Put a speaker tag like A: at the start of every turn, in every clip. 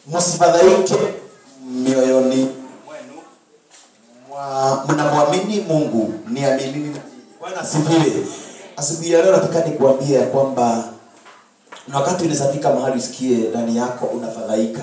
A: msifadhaike mioyoni mwenu mwa- mnamwamini mungu niaminini na bwana asifiwe asubuhi ya leo nataka nikuambia ya kwamba na wakati unawezafika mahali usikie ndani yako unafadhaika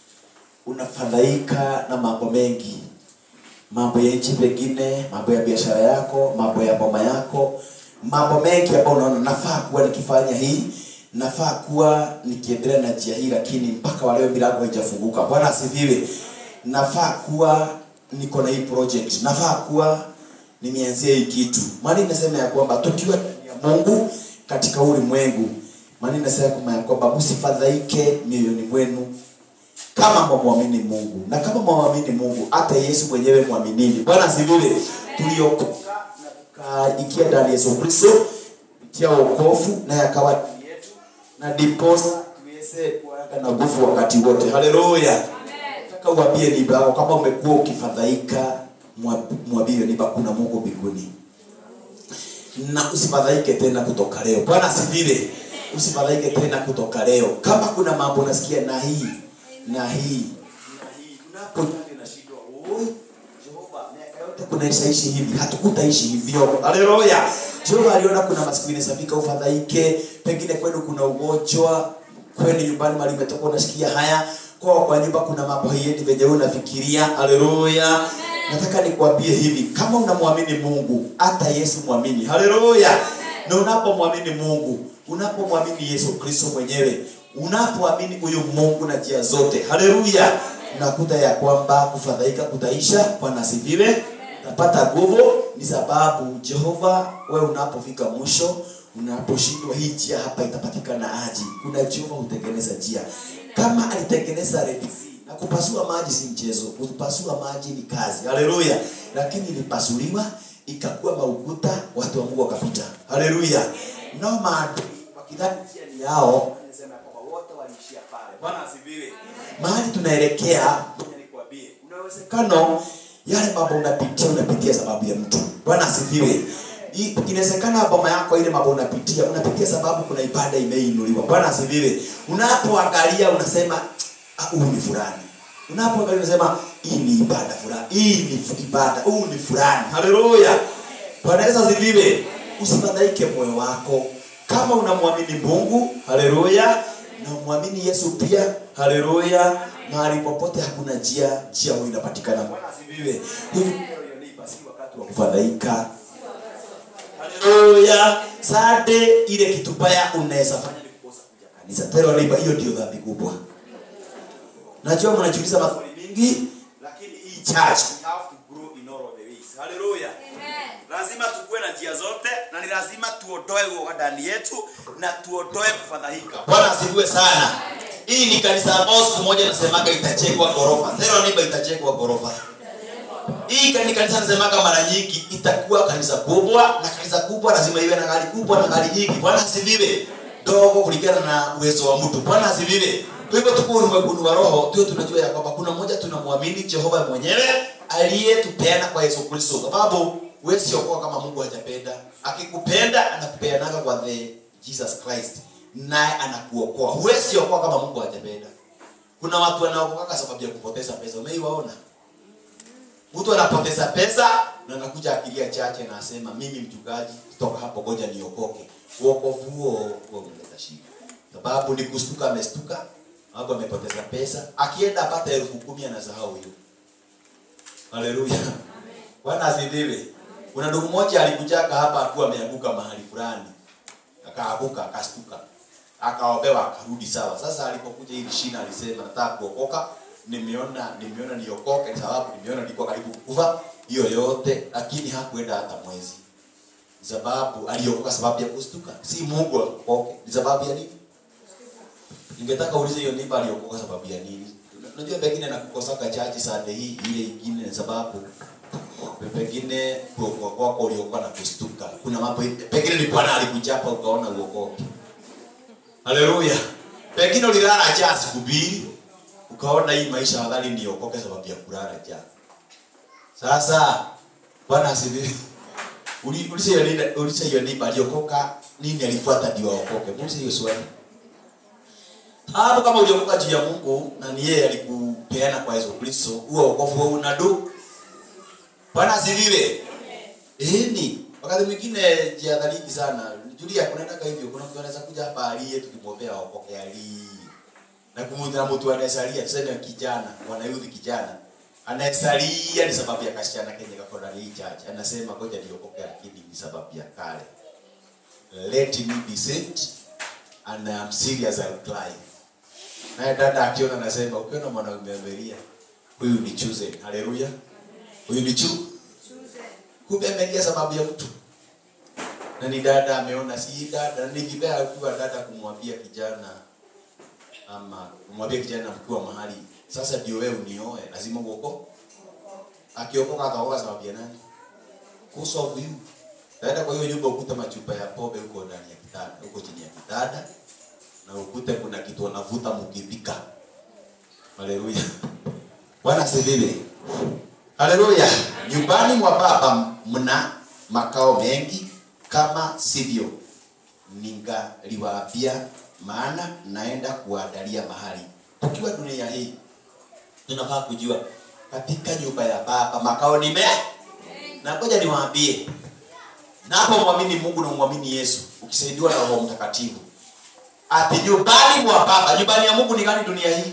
A: unafadhaika na mambo mengi mambo ya nchi pengine mambo ya biashara yako mambo ya boma yako mambo mengi ambayo unaona nafaa kuwa nikifanya hii nafaa kuwa nikiendelea na njia hii lakini mpaka waleo milango haijafunguka bwana asifiwe nafaa kuwa niko na hii project nafaa kuwa nimeanzia hii kitu maana inasema ya kwamba tukiwa ndani ya mungu katika ulimwengu maana inasema kwamba ya kwamba msifadhaike mioyoni mwenu kama mwamwamini mungu na kama mwamwamini mungu hata yesu mwenyewe mwaminini bwana asifiwe tuliokoka na tukaikia ndani ya yesu kristo kupitia wokovu naye akawa ndani yetu na diposa tuweze kuaga na nguvu wakati wote haleluya nataka uambie niba yako kama umekuwa ukifadhaika mwa- mwambie niba kuna mungu mbinguni na usifadhaike tena kutoka leo bwana asifiwe usifadhaike tena kutoka leo kama kuna mambo unasikia na hii na hii na hii unapojali na shida oi jehova miaka yote kunaishaishi hivi hatukutaishi hivyo haleluya jehova aliona kuna masiku inasafika ufadhaike pengine kwenu kuna ugonjwa kwenu nyumbani mali umetoka unasikia haya kwa kwa nyumba kuna mambo haiendi venye wewe unafikiria haleluya nataka nikwambie hivi kama unamwamini mungu hata yesu mwamini haleluya na unapomwamini mungu unapomwamini yesu kristo mwenyewe unapoamini huyu mungu na njia zote haleluya nakuta ya kwamba kufadhaika kutaisha bwana asifiwe napata nguvu ni sababu jehova we unapofika mwisho unaposhindwa hii njia hapa itapatikana aji kuna jehova hutengeneza njia kama alitengeneza Red Sea, na kupasua maji si mchezo kupasua maji ni kazi haleluya lakini ilipasuliwa ikakuwa maukuta watu wa mungu wakapita haleluya nao maadui wakidhani njia ni yao anasema kwamba wote waliishia pale bwana asifiwe mahali tunaelekea ngoja nikwambie kuna uwezekano yale mambo unapitia unapitia sababu ya mtu bwana asifiwe I- inawezekana boma yako ile mambo unapitia unapitia sababu kuna ibada imeinuliwa bwana asifiwe unapoangalia unasema "Ah, huyu ni fulani unapoangalia unasema hii ni ibada fulani hii ni fu- ibada huu ni fulani haleluya bwana yesu asifiwe usifadhaike moyo wako kama unamwamini mungu haleluya na umwamini yesu pia haleluya mahali popote hakuna njia njia huyo inapatikana bwana asifiwe hivi si wakati wa kufadhaika haleluya sade ile kitu baya unaweza fanya ni kukosa kuja kanisa tero neighbor hiyo ndio dhambi kubwa najua mnajiuliza maswali mingi lakini hii church we have to grow in all of the ways haleluya lazima tukue na njia zote na ni lazima tuondoe uoga ndani yetu na tuondoe kufadhaika bwana asifiwe sana hii ni kanisa ambao siku moja nasemaga itachekwa ghorofa tero neighbor itachekwa ghorofa hii kani kanisa nasemaga mara nyingi itakuwa kanisa kubwa na kanisa kubwa lazima iwe na gari kubwa na gari nyingi bwana asifiwe ndogo kulingana na uwezo wa mtu bwana asifiwe kwa hivyo tuko ulimwenguni wa roho tuwe tunajua ya kwamba kuna mmoja tunamwamini jehova mwenyewe aliyetupeana kwa yesu kristo sababu wewe siokoa kama mungu hajapenda akikupenda anakupeanaga kwa the jesus christ naye anakuokoa huwezi okoa kama mungu hajapenda kuna watu wanaokoka sababu ya kupoteza pesa umeiwaona mtu anapoteza pesa na anakuja akilia chache na asema mimi mchungaji kutoka hapo goja niokoke uokovu huo huo unaleta shida sababu ni kustuka amestuka hapo amepoteza pesa akienda apata elfu kumi anasahau hiyo haleluya bwana asifiwe kuna ndugu mmoja alikujaga hapa akiwa ameanguka mahali fulani akaaguka akastuka akaombewa akarudi sawa sasa alipokuja hili shina alisema nataka kuokoka nimeona nimeona niokoke sababu nimeona nilikuwa karibu kufa hiyo yote lakini hakuenda hata mwezi sababu aliokoka sababu ya kustuka si mungu akoke ni sababu ya nini ningetaka ulize hiyo nipa aliokoka sababu ya nini unajua pengine nakukosaka chachi sande hii ile ingine ni sababu pengine kuokoka kwako uliokoka na kustuka kuna mambo pengine ni bwana alikuchapa ukaona uokoke haleluya pengine ulilala njaa siku mbili ukaona hii maisha afadhali niokoke sababu ya kulala njaa sasa bwana asifiwe Uli- ulize hiyo nini ulize hiyo nini aliokoka nini alifuata ndio aokoke muulize hiyo swali hapo kama uliokoka juu ya mungu na ni yeye alikupeana kwa yesu kristo huo wokovu wewe unadu bwana asifiwe ni wakati mwingine jiadhariki sana julia kunaendaga hivyo kuna mtu anaweza kuja hapa alie tukimwombea waokoke alie na kumutana mtu anayesalia tuseme kijana wanayudhi kijana anayesalia ni sababu ya kasichana kenye kako ndani hii church anasema ngoja niokoke lakini ni sababu ya kale let me be saved and I am serious I'll cry naye dada akiona anasema ukiona mwanaume amelia huyu ni chosen haleluya huyu ni chu kumbe amelia sababu ya mtu na ni dada ameona si dada ni vibaya akiwa dada kumwambia kijana ama kumwambia kijana mkiwa mahali sasa ndio wewe unioe lazima uoko akiokoka ataoka sababu ya nani kusolve you dada kwa hiyo nyumba ukuta machupa ya pombe huko ndani ya kitanda huko chini ya kitanda na ukute kuna kitu wanavuta mkipika haleluya bwana asifiwe haleluya nyumbani mwa baba mna makao mengi kama sivyo ningaliwaambia maana naenda kuandalia mahali tukiwa dunia hii tunafaa kujua katika nyumba ya baba makao ni me na ngoja niwaambie napo mwamini mungu na mwamini yesu ukisaidiwa na roho mtakatifu ati nyumbani mwa baba nyumbani ya mungu ni gani dunia hii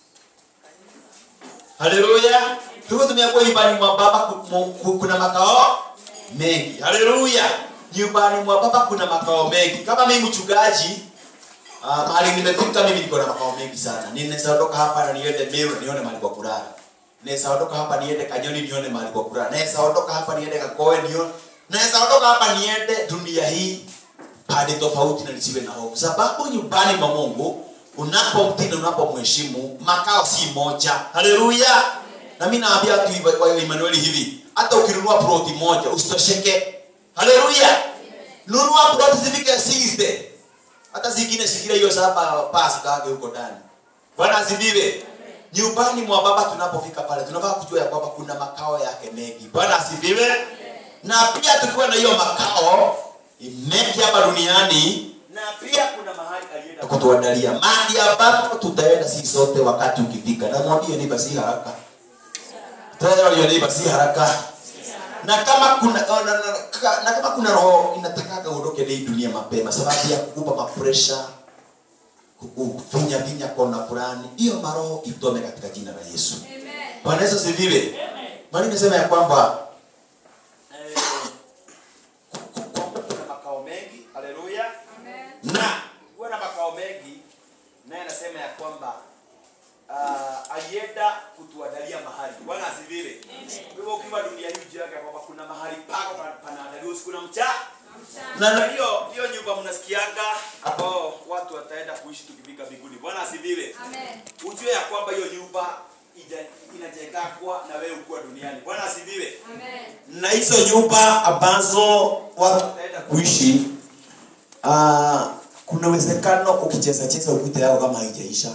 A: haleluya hivyo tumeambiwa nyumbani mwa baba ku- mu- ku- kuna makao mengi haleluya nyumbani mwa baba kuna makao mengi kama mimi mchungaji uh, mahali nimefika mimi niko na makao mengi sana ninaweza ondoka hapa na niende meru na nione mahali kwa kulala naweza ondoka hapa niende kanyoni nione mahali kwa kulala naweza ondoka hapa niende kakoe nione naweza ondoka hapa niende dunia hii hadi tofauti na nisiwe na hofu sababu nyumbani mwa mungu unapomtii na unapomheshimu makao si moja haleluya na mi naambia watu hivi- wa Emmanuel hivi hata ukinunua ploti moja usitosheke haleluya nunua ploti zifike 60 hata zingine shikilia hiyo saba pasi kage huko ndani bwana asifiwe nyumbani mwa baba tunapofika pale tunafaa kujua ya kwamba kuna makao yake mengi bwana asifiwe na pia tukiwa na hiyo makao mengi hapa duniani na pia kuna mahali alienda kutuandalia mahali ambapo tutaenda sisi sote wakati ukifika na mwambie neighbor si haraka tena hiyo neighbor si haraka na kama kuna na, na, na, ka- na kama kuna roho inatakaga uondoke hii dunia mapema sababu ya kukupa mapresha kukufinya vinya kona fulani hiyo maroho itome katika jina la yesu bwana yesu sivive maana nimesema ya kwamba eh, ku- ku- ku- kuna makao mengi haleluya na kuwa na makao mengi naye anasema ya kwamba uh, alienda kutuandalia mahali bwana asifiwe kwa hivyo ukiwa dunia hii ujue ya kwamba kuna mahali pako pa- panaandaliwa usiku na mchana na na hiyo hiyo nyumba mnasikianga ambao watu wataenda kuishi tukifika mbinguni bwana asifiwe ujue ya kwamba hiyo nyumba ija- inajengakwa na wewe ukuwa duniani bwana asifiwe na hizo nyumba ambazo watu wataenda kuishi uh, kuna uwezekano ukicheza cheza ukute yao kama haijaisha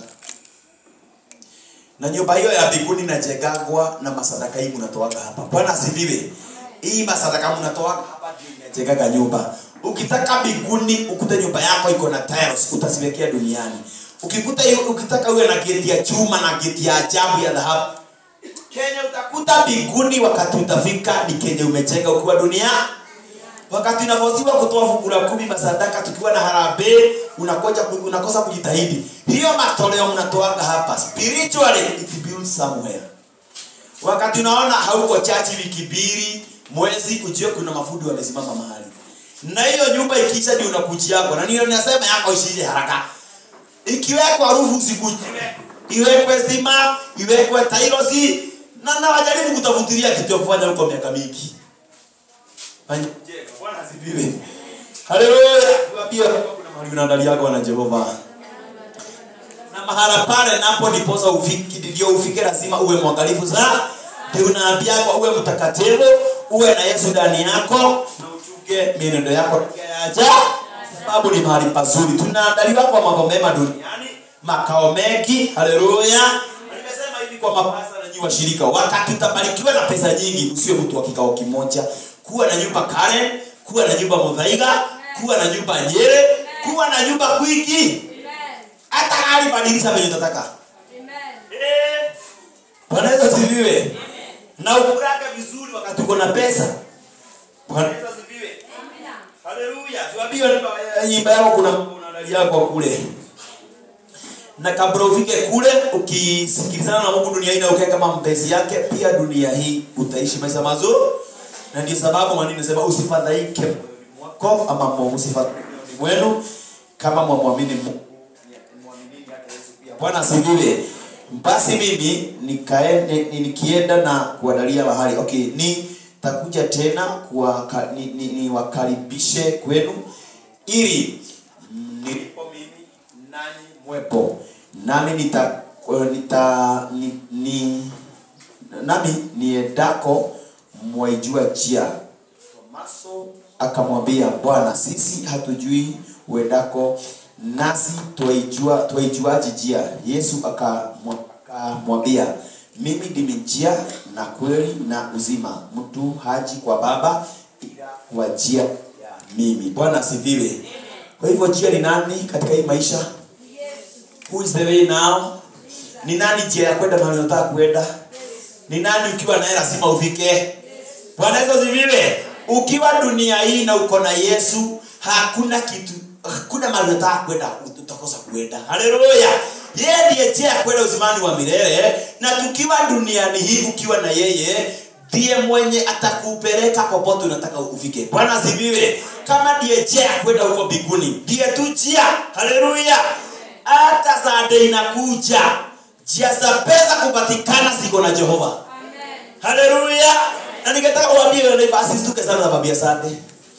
A: na nyumba hiyo ya mbinguni inajengagwa na masadaka hii mnatoaga hapa bwana asifiwe hii masadaka mnatoaga hapa ndio inajengaga nyumba ukitaka mbinguni ukute nyumba yako iko na tiles utaziwekea duniani ukikuta hiyo ukitaka uwe na geti ya chuma na geti ya ajabu ya dhahabu Kenya utakuta mbinguni wakati utafika ni Kenya umejenga ukiwa dunia. Wakati unavosiwa kutoa fungu la kumi masadaka tukiwa na harambee unakoja ku- unakosa kujitahidi. Hiyo matoleo mnatoaga hapa spiritually it builds somewhere. Wakati unaona hauko chachi wiki mbili mwezi ujue kuna mafundi wamesimama mahali. Na hiyo nyumba ikiisha ndio unakujiako. Na niyo ninasema yako ishije haraka ikiwekwa harufu usikujie iwekwe stima iwekwe tailosi na na wajaribu kutafutilia kitu ya kufanya huko miaka mingi Fanya- Bwana asifiwe. Haleluya. Pia kuna mahali unaandaliaga wana Jehova na mahala pale napo ndiposa ufiki ndio ufike lazima uwe mwangalifu sana ndio unaambiwa uwe mtakatifu uwe na Yesu ndani yako na uchunge mienendo yako yaja sababu ni mahali pazuri tunaandaliwa kwa mambo mema duniani makao mengi haleluya Na nimesema hivi kwa mapasa na nyinyi washirika wakati utabarikiwa na pesa nyingi usiwe mtu wa kikao kimoja kuwa na nyumba Karen kuwa na nyumba Muthaiga kuwa na nyumba Nyere kuwa na nyumba Kwiki hata gari badilisha venye utataka Eh. bwana yesu asifiwe na ukurage vizuri wakati uko na pesa bwana yesu asifiwe haleluya tuambiwe nyumba- nyumba yako kuna kuna ndani yako kule na kabla ufike kule ukisikilizana na Mungu dunia hii na ukae kama mpenzi yake pia dunia hii utaishi maisha mazuri na ndio sababu maneno nasema usifadhaike moyoni mwako ama mo- usifadhaike moyoni mwenu kama mwamwamini Mungu Mwaminini hata Yesu pia. Bwana asifiwe. Basi mimi nikaende ni- nikienda na kuandalia mahali. Okay, ni takuja tena kuwaka, ni, ni, niwakaribishe kwenu ili nilipo mimi nanyi mwepo nami nita, nita ni, ni, nami niendako mwaijua njia Tomaso akamwambia Bwana, sisi hatujui uendako, nasi twaijua twaijuaje njia? Yesu akamwa- akamwambia mimi ndimi njia na kweli na uzima, mtu haji kwa Baba ila kwa njia ya mimi. Bwana asifiwe. Kwa hivyo njia ni nani katika hii maisha? Who is the way now? Ni nani njia ya kwenda mahali unataka kwenda? Ni nani ukiwa naye lazima ufike? Bwana Yesu asifiwe. Ukiwa dunia hii na uko na Yesu, hakuna kitu hakuna mahali unataka kwenda utakosa kwenda. Haleluya. Yeye ndiye njia ya kwenda uzimani wa milele na tukiwa duniani hii ukiwa na yeye ndiye mwenye atakupeleka popote unataka ufike. Bwana asifiwe. Kama ndiye njia ya kwenda huko mbinguni, ndiye tu njia. Haleluya. Hata saa inakuja, njia za pesa kupatikana ziko na Jehova. Haleluya. Na ningetaka uambie wewe neighbor asisituke sana na babia sande.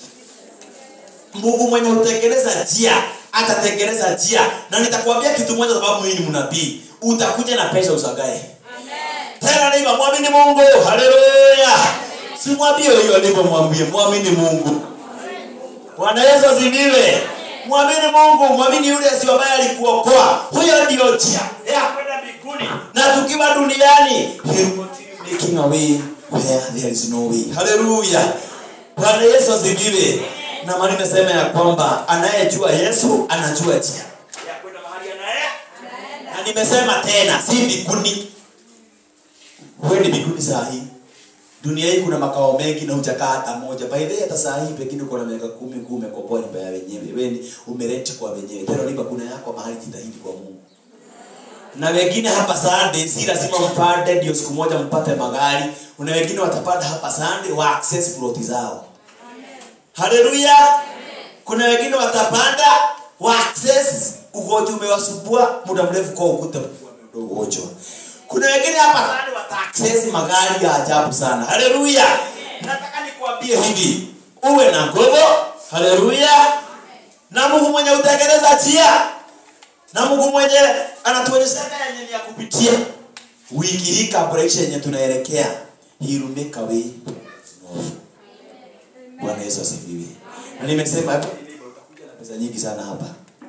A: Mungu mwenye hutengeneza njia atatengeneza njia, na nitakwambia kitu moja, sababu mimi ni mnabii. Utakuja na pesa usagae tena. Neighbor, mwamini Mungu. Haleluya. Simwambie hiyo neighbor, mwambie mwamini Mungu. Bwana Yesu asifiwe. Mwamini Mungu, mwamini yule Yesu ambaye alikuokoa. Huyo ndio njia ya kwenda mbinguni. Na tukiwa duniani, he will continue making a way where there is no way. Haleluya. Bwana Yesu asifiwe. Na maana nimesema ya kwamba anayejua Yesu anajua njia ya kwenda mahali anaye. Na nimesema tena, si mbinguni. Wewe ni mbinguni saa hii dunia hii kuna makao mengi na hujakaa hata moja by the way, hata saa hii pengine uko na miaka kumi kumi umekomboa nyumba ya wenyewe wewe ni umerenti kwa wenyewe tena liba kuna yako mahali jitahidi kwa Mungu na wengine hapa Sunday si lazima mpande ndio siku moja mpate magari kuna wengine watapanda hapa Sunday wa access plot zao haleluya kuna wengine watapanda wa access ugonjwa umewasumbua muda mrefu kwa ukuta mkubwa ugonjwa kuna wengine hapa Sunday wata access magari ya ajabu sana haleluya nataka nikwambie hivi uwe na nguvu haleluya na Mungu mwenye utengeneza njia na Mungu mwenye anatuonyesha yenye ni ya kupitia wiki hii kabla ishe yenye tunaelekea he will make a way Bwana Yesu asifiwe na nimesema hapo utakuja na pesa nyingi sana hapa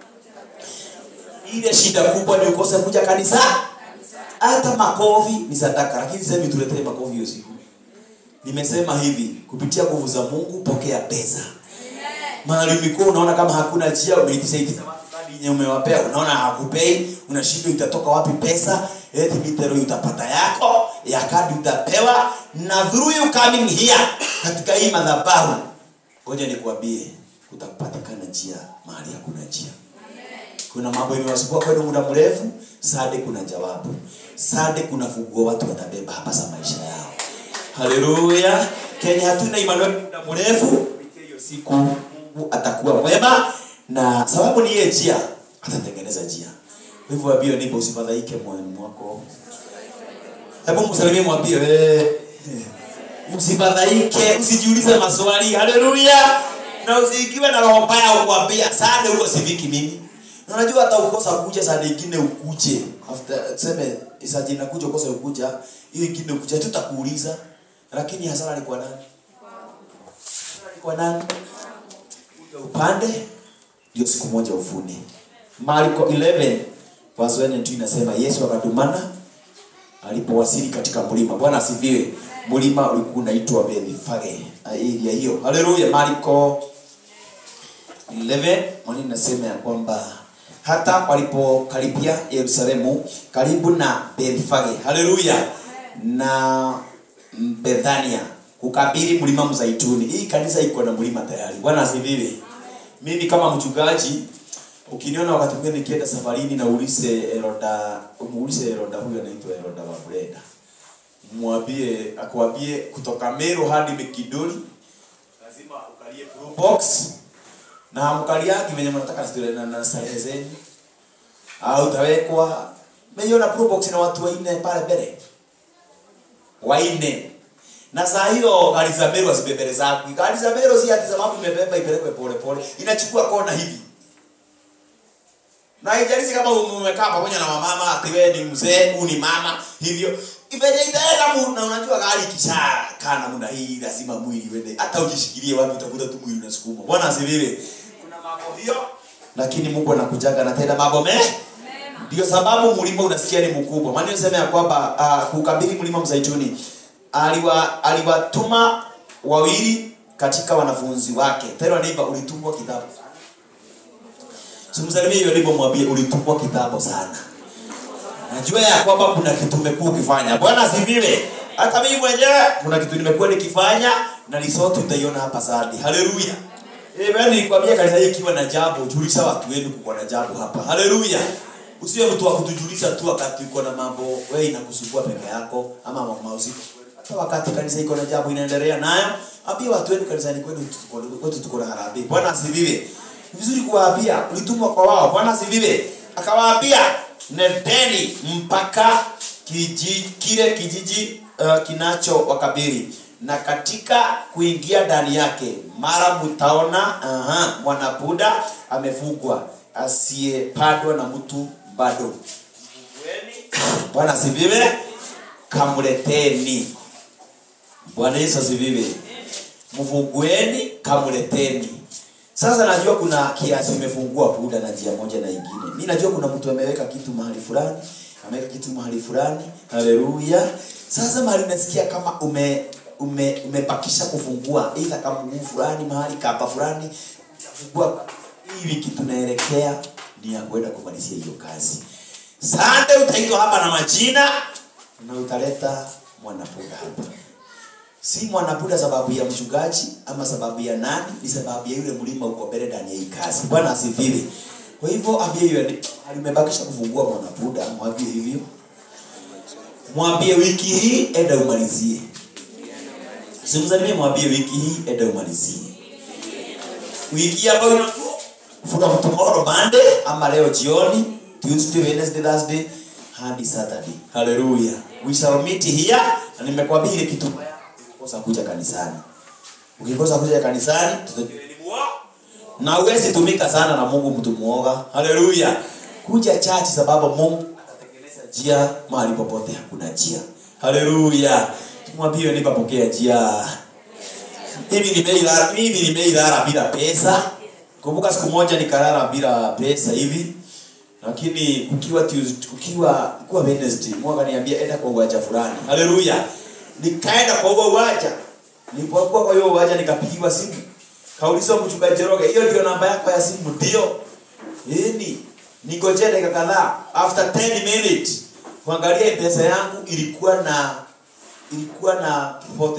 A: ile shida kubwa ni ukose kuja kanisa hata makofi ni sadaka lakini sema tuletee makofi hiyo siku nimesema hivi kupitia nguvu za Mungu pokea pesa mahali umekuwa unaona kama hakuna njia umeitisha itisha watu kadi yenye umewapea unaona hakupei unashindwa itatoka wapi pesa eti mitero utapata yako ya kadi utapewa na through you coming here katika hii madhabahu ngoja nikwambie kutapatikana njia mahali hakuna njia kuna mambo imewasumbua kwenu muda mrefu sade kuna jawabu sade kuna funguo watu watabeba hapa za maisha yao haleluya kenya hatuna imani muda mrefu kupitia hiyo siku mungu atakuwa mwema na sababu ni yeye njia atatengeneza njia kwa hivyo wabio nipo usifadhaike moyoni mwako hebu msalimie mwambie wewe usifadhaike usijiulize maswali haleluya na usiikiwe na roho mbaya ukwambia sade huko siviki mimi na unajua hata ukosa kuja saa nyingine ukuje after tuseme saa jina kuja ukosa ukuja hiyo ingine ukuja tutakuuliza lakini hasara ni kwa nani Hasara ni kwa nani Kuja upande ndio siku moja uvune Marko 11 verse 1 and 2 inasema Yesu akatumana alipowasili katika mlima bwana asifiwe mlima ulikuwa unaitwa Bethfage area hiyo haleluya Marko 11 mwani nasema ya kwamba hata walipokaribia yerusalemu karibu na bethfage haleluya na bethania kukabili mlima mzaituni hii kanisa iko na mlima tayari bwana asifiwe mimi kama mchungaji ukiniona wakati mwingine nikienda safarini na ulize eroda muulize eroda huyu anaitwa eroda wa breda mwambie akwambie kutoka meru hadi mekidori lazima ukalie pro box na mkaliaki venye mnataka stile na, na starehe zenu au utawekwa meiona pro box na watu waine pale mbele waine na saa hiyo gari za meru asibebele zako gari za meru si ati sababu imebeba ipelekwe pole pole inachukua kona hivi na haijalishi kama umekaa pamoja na mamama ati wewe ni mzee huu ni mama hivyo ivenye itaenda mu- na unajua gari kisha kaa namna hii lazima mwili uende hata ujishikilie wapi utakuta tu mwili unasukuma bwana asifiwe kuna mambo hiyo lakini mungu anakujaga anatenda mambo me ndio sababu mlima unasikia ni mkubwa maana nisema ya kwamba uh, kukabidhi mlima mzaituni aliwa aliwatuma wawili katika wanafunzi wake tena neiba ulitumwa kitabu simsalimie hiyo ndipo mwambie ulitumwa kitambo sana najua ya kwamba kuna kitu umekuwa ukifanya bwana asifiwe hata mimi mwenyewe kuna kitu nimekuwa nikifanya na risoti utaiona hapa sadi haleluya Amen. Nilikwambia kanisa hii ikiwa na jambo, julisha watu wenu kuko na jambo hapa. Haleluya. Usiwe mtu wa kutujulisha tu wakati uko na mambo wewe inakusumbua peke yako ama mambo usiku. Hata wakati kanisa iko na jambo inaendelea nayo, ambia watu wenu kanisani kwenu tuko kwetu tuko na harambee. Bwana asifiwe. Ni vizuri kuwaambia, ulitumwa kwa wao. Bwana asifiwe. Akawaambia, nendeni mpaka kiji, kile kijiji uh, kinacho wakabiri na katika kuingia ndani yake mara mtaona aha, mwanabuda amefugwa asiyepandwa na mtu bado bwana asifiwe kamleteni bwana yesu asifiwe mfungueni kamleteni sasa najua kuna kiasi umefungua buda na njia moja na ingine mi najua kuna mtu ameweka kitu mahali fulani ameweka kitu mahali fulani haleluya sasa mahali nasikia kama ume ume umebakisha kufungua ila kama mguu fulani mahali kapa fulani utafungua hii wiki tunaelekea ni ya kwenda kumalizia hiyo kazi sande utaitwa hapa na majina na utaleta mwanapuda hapa si mwanapuda sababu ya mchungaji ama sababu ya nani ni sababu ya yule mlima uko mbele ndani ya hii kazi bwana asifiwe kwa hivyo ambie hiyo alimebakisha kufungua mwanapuda mwambie hivyo mwambie wiki hii enda umalizie simsalimie mwambie wiki hii enda umalizie wiki ambayo ina- from tomorrow monday ama leo jioni tuesday wednesday thursday hadi saturday haleluya we shall meet here na nimekwambia ile kitu mbaya, ukikosa kuja kanisani ukikosa kuja kanisani tutajua ni muoga. na uwezi tumika sana na mungu mtu muoga haleluya kuja chachi sababu mungu atatengeneza njia mahali popote hakuna njia haleluya mwambie nipapokea njia mimi nimeilala mimi nimeilala bila pesa kumbuka siku moja nikalala bila pesa hivi lakini kukiwa Tuesday, kukiwa kukiwa Wednesday Mungu akaniambia enda kwa uwanja fulani haleluya nikaenda kwa huo uwanja nilipokuwa kwa hiyo uwanja nikapigiwa simu kaulizwa mchungaji Jeroge hiyo ndio namba yako ya simu ndio yani ningojea dakika kadhaa after 10 minutes kuangalia pesa yangu ilikuwa na ilikuwa na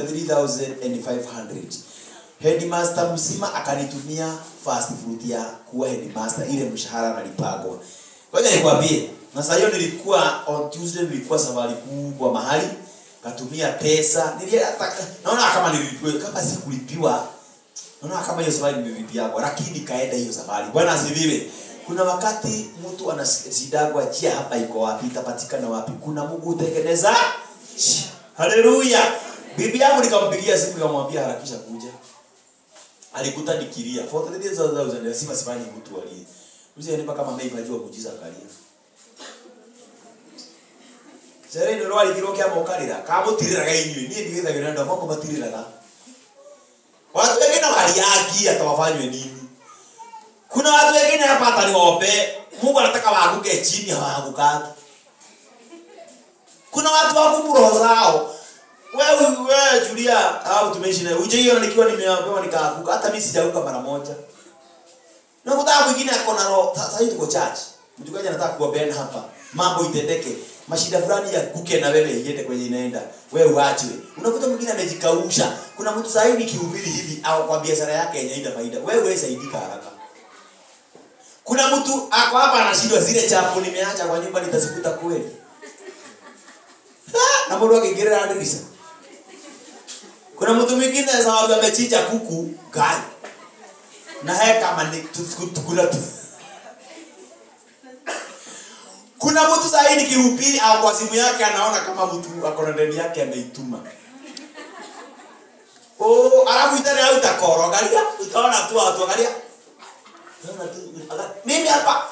A: 43500 headmaster mzima akanitumia fast food ya kuwa headmaster ile mshahara nalipagwa ngoja nikwambie na saa hiyo nilikuwa on tuesday nilikuwa safari kubwa mahali katumia pesa nilia naona kama nilipiwa kama sikulipiwa naona kama hiyo safari nililipiagwa lakini kaenda hiyo safari bwana asifiwe kuna wakati mtu anasidagwa njia hapa iko wapi itapatikana wapi kuna mungu hutengeneza njia. haleluya bibi yangu nikampigia simu nikamwambia harakisha kuja alikuta nikilia 43000 lazima sifanye mtu alie mzee nipa kama mimi najua kujiza kalia Sere ndio wali kiroke ama ukarira kama utirira gaini ni ndio ndio ndio mambo matirira na watu wengine waliaki atawafanywe nini kuna watu wengine hapa hata niwaombe Mungu anataka waanguke chini hawaangukaki kuna watu wako roho zao wewe wewe Julia au tumeishi na uje hiyo nikiwa nimeambiwa nikaanguka hata mimi sijaanguka mara moja na kutaka mwingine ako na roho sasa hivi tuko church mchungaji anataka kuombea hapa mambo itendeke mashida fulani ya kuke na wewe iende kwenye inaenda wewe uachwe unakuta mwingine amejikausha kuna mtu sasa hivi kihubiri hivi au kwa biashara yake yenye ina faida wewe wewe saidika haraka kuna mtu ako hapa anashindwa zile chapo nimeacha kwa nyumba nitazikuta kweli Ah, na mbona akigerera dirisha kuna mtu mwingine sababu amechinja kuku gai na haya kama ni tukula tu kuna mtu zaidi kihubiri au kwa simu yake anaona kama mtu ako na ndani yake ameituma oh alafu itani au itakoro angalia utaona tu watu angalia utaona tu aga- mimi hapa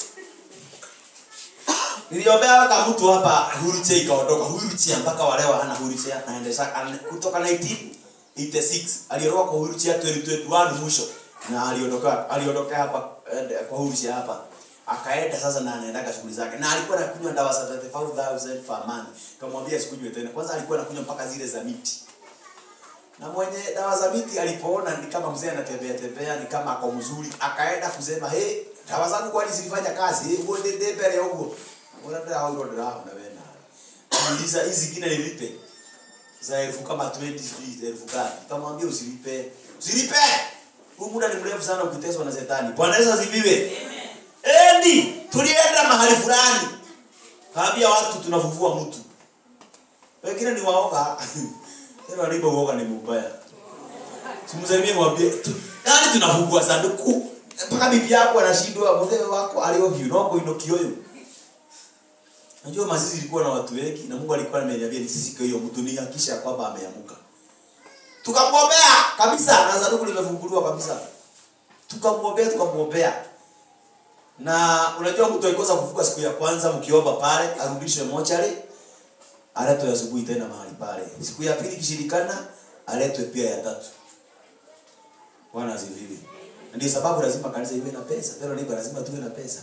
A: niliombea kama mtu hapa wheelchair ikaondoka wheelchair mpaka wa leo hana wheelchair anaendesha ana- kutoka 1986 aliondoka kwa wheelchair 2021 mwisho na aliondoka aliondoka hapa eh, kwa wheelchair hapa akaenda sasa na anaendaga shughuli zake na alikuwa anakunywa dawa za 35000 per month kamwambia sikunywe tena kwanza alikuwa anakunywa mpaka zile za miti na mwenye dawa za miti alipoona ni kama mzee anatembea tembea ni kama ako mzuri akaenda kusema hey dawa zangu kwani zilifanya kazi hey, uone nde mbele huko unataka hao ndio dawa na wewe na muuliza hizi zingine nilipe za elfu kama 20 sijui elfu ngapi kamwambia usilipe usilipe huu muda ni mrefu sana ukiteswa na shetani bwana Yesu asifiwe endi tulienda mahali fulani kaambia watu tunavuvua mtu wengine ni waoga tena walipo uoga ni mbaya simsalimie mwambie tu- yaani tunafungua sanduku mpaka bibi yako anashindwa mzee wako aliohio noko inokioyo najua mazizi ilikuwa na watu wengi na Mungu alikuwa ameniambia nisisike hiyo mtu ni hakisha kwamba ameamuka tukamwombea kabisa na sanduku limefunguliwa kabisa tukamwombea tukamwombea na unajua mtu alikosa kuvuka siku ya kwanza mkiomba pale arudishwe mochari aletwe asubuhi tena mahali pale siku ya pili kishirikana aletwe pia ya tatu bwana asifiwe Na ndio sababu lazima kanisa iwe na pesa tena nipo lazima tuwe na pesa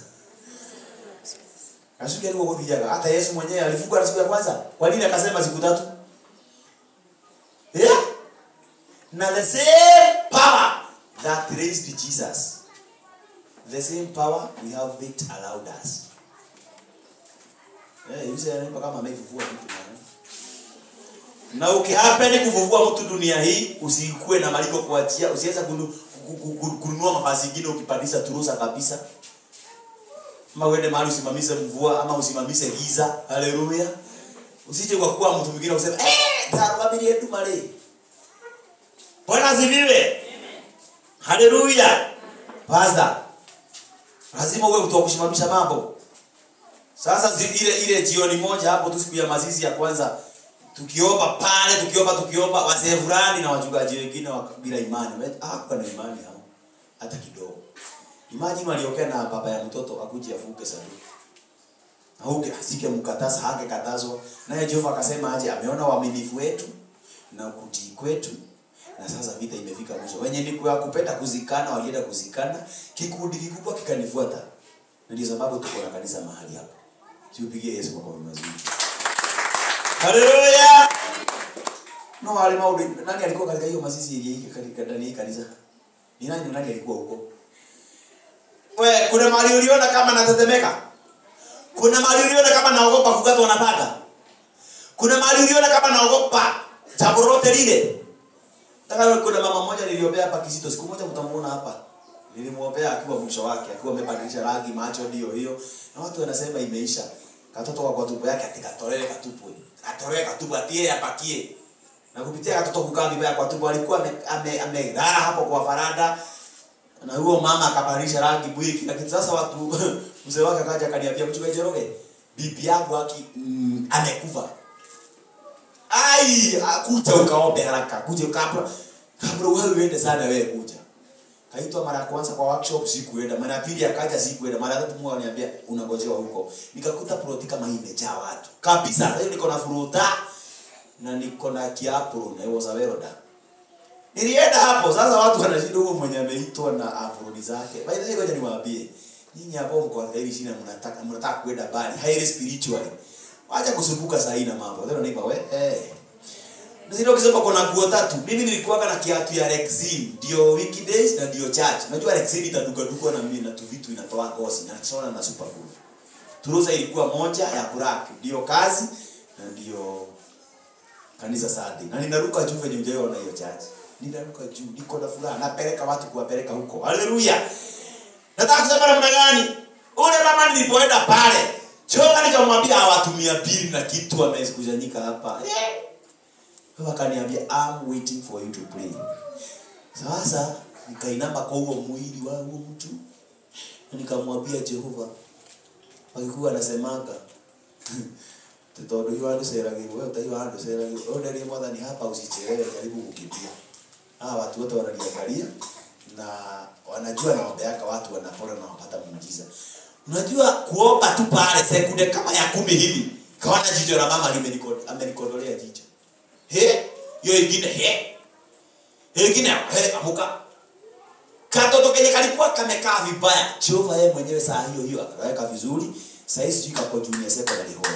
A: Kasuke ndio kuvijaga hata Yesu mwenyewe alivuka na siku ya kwanza kwa nini akasema siku tatu yeah? na the same power that raised Jesus the same power we have it allowed us Eh, yule anaimba kama ameifufua mtu mwana. Na ukihapendi kufufua mtu dunia hii, usikue na maliko kuachia, usiweza kunu- ku- ku- ku- kununua mavazi mengine ukipandisha turusa kabisa. Ama uende mahali usimamishe mvua ama usimamishe giza. Haleluya. Usije kwa kuwa mtu mwingine useme eh, tarabili yetu male. Bwana asifiwe. Haleluya. Pastor. Lazima uwe mtu wa kusimamisha mambo. Sasa zi- ile ile jioni moja hapo tu siku ya mazizi ya kwanza tukiomba pale tukiomba tukiomba wazee fulani na wachungaji wengine wa- bila imani. Wame- Hakuwa na imani hao hata kidogo. Imagine waliokea na baba ya mtoto akuje afuke sanduku. Auke asike mkatasa hake katazwa. Naye Jehova akasema aje ameona uaminifu wetu na kutii kwetu na sasa vita imefika mwisho. Wenye ni kwa kupenda kuzikana walienda kuzikana, kikundi kikubwa kikanifuata. Na ndio sababu tuko na kanisa mahali hapa. Tupigie Yesu makofi mazuri. Haleluya. No wale maudi nani alikuwa katika hiyo mazizi ile hii katika ndani ya hii kanisa? Ni nani nani alikuwa huko? We, kuna mahali uliona kama natetemeka? Kuna mahali uliona kama naogopa kukatwa na paka? Kuna mahali uliona kama naogopa jambo lolote lile? Nataka kuna mama mmoja niliombea hapa Kizito, siku moja mtamuona hapa. Nilimwombea akiwa mwisho wake, akiwa amebadilisha rangi, macho ndio hiyo. Na watu wanasema imeisha. Katoto kwa kwa tupo yake atikatolewe katupu. Atolewe katupu atie apakie. Na kupitia katoto kukaa vibaya kwa tupo alikuwa ame- ame- amedhara hapo kwa farada. Na huyo mama akabadilisha rangi mwili kila kitu. Sasa watu mzee wake akaja akaniambia mchungaji Njoroge, bibi yangu aki mm, amekufa. Ai, kuja ukaombe haraka. Kuja kabla kabla wewe uende sana wewe kuja. Kaitwa mara ya kwanza kwa workshop sikuenda, mara ya pili akaja sikuenda, mara ya tatu Mungu ananiambia unangojewa huko. Nikakuta ploti kama hii imejaa watu. Kabisa, leo niko na furuta na niko na kiapo na hiyo zaweroda. Nilienda hapo sasa watu wanashinda huko mwenye ameitwa na aproni zake. By the way ngoja niwaambie. Nyinyi hapo mko katika hili shina mnataka mnataka kwenda bali highly spiritually. Wacha kusumbuka saa hii na mambo. Leo naiba we eh. na zile ukisema kuna nguo tatu mimi nilikuwaga na kiatu ya Rexin ndio weekdays na ndio church unajua Rexin itaduka duka na mimi na tu vitu inatoa ngozi na sona na super cool Turuza ilikuwa moja ya black ndio kazi na ndio kanisa Sunday na ninaruka juu venye ujaona hiyo church ninaruka juu niko na furaha napeleka watu kuwapeleka huko haleluya nataka kusema namna gani ule mama nilipoenda pale choka nikamwambia hawatumia pili na kitu wamekusanyika hapa eh. Kwa akaniambia I'm waiting for you to pray. Sasa nikainama kwa huo mwili wa huo mtu na nikamwambia Jehova akikuwa anasemaga tondå hiå andå ceragä we utaiwa andå ceragä å nderie mwathani hapa usichelewe jaribu kukimbia hawa watu wote wananiangalia na wanajua naombeaka watu wanapona na wapata muujiza unajua kuomba tu pale sekunde kama ya kumi hivi kaona jicho la mama limeniko- amenikodolea jicho he hiyo ingine he hiyo ingine he amuka katoto kenye kalikuwa kamekaa vibaya jehova yeye mwenyewe saa hiyo hiyo akaweka vizuri sahii sijui kako junior secondary hall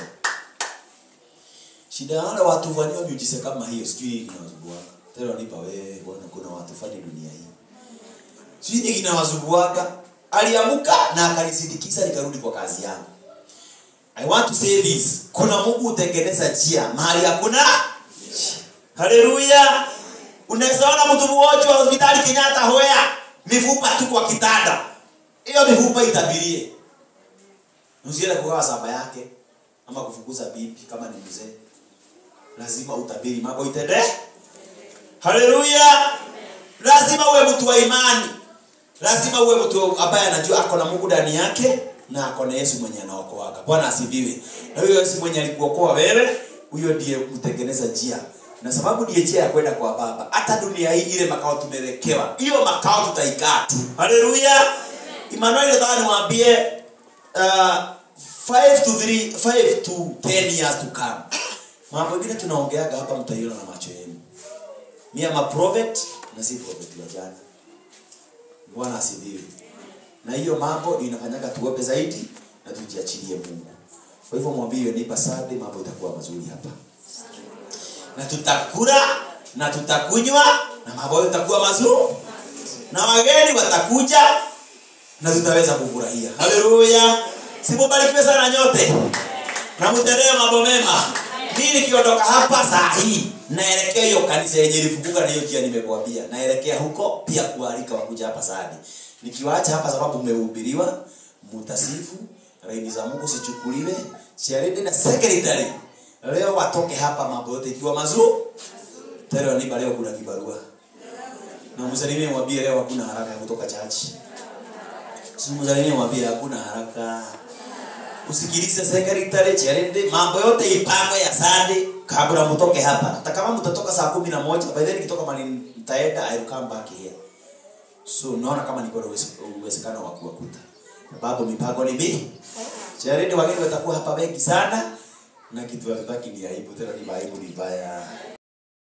A: shida ya wale watu fanyao miujiza kama hiyo sijui inawazunguaka tena nipa wewe bwana kuna watu fani dunia hii sijui inawazunguaka aliamuka na akanisindikiza nikarudi kwa kazi yangu I want to say this. Kuna Mungu hutengeneza njia mahali hakuna. Haleluya. Unaweza ona mtu mgonjwa wa hospitali Kenyatta hoya mifupa tu kwa kitanda. Hiyo mifupa itabirie. Usiende kugawa saba yake ama kufukuza bibi kama ni mzee. Lazima utabiri mambo itende. Haleluya. Lazima uwe mtu wa imani. Lazima uwe mtu ambaye anajua ako na Mungu ndani yake na ako na Yesu mwenye anaokoaga. Bwana asifiwe. Na huyo Yesu mwenye alikuokoa wewe, huyo ndiye mtengeneza njia. Na sababu ndiye njia ya kwenda kwa Baba. Hata dunia hii ile makao tumewekewa. Hiyo makao tutaikaa tu. Haleluya. Emmanuel nataka niwaambie uh, 5 to 3 5 to 10 years to come. Mambo mengine tunaongeaga hapa mtaiona na macho yenu. Mimi am a prophet na si prophet wa jana. Bwana asifiwe. Na hiyo mambo ndio inafanyaga tuombe zaidi na tujiachilie Mungu. Kwa hivyo mwambie hiyo neighbor Sunday mambo itakuwa mazuri hapa. Na tutakula na tutakunywa na mambo itakuwa mazuri. Na wageni watakuja na tutaweza kufurahia. Haleluya. Simubarikiwe sana nyote. Na mtendee mambo mema. Mimi nikiondoka hapa saa hii naelekea hiyo kanisa yenye ilifunguka na hiyo njia nimekuambia. Naelekea huko pia kualika wakuja hapa Sadi. Nikiwaacha hapa sababu mmehubiriwa, mutasifu, laini za Mungu sichukuliwe, charity na secretary. Leo watoke hapa mambo yote ikiwa mazuri. Tena ni leo kuna kibarua. Na msalimie mwambie leo hakuna haraka ya kutoka church. Simsalimie mwambie hakuna haraka usikilize secretary charity mambo yote ipangwe ya Sunday kabla mtoke hapa hata kama mtatoka saa kumi na moja by then nikitoka mali nitaenda I will come back here so naona kama niko na uweze- uwezekano wa kuwakuta sababu mipango ni mingi charity wageni watakuwa hapa wengi sana na kitu hatutaki ni aibu tena ni aibu ni mbaya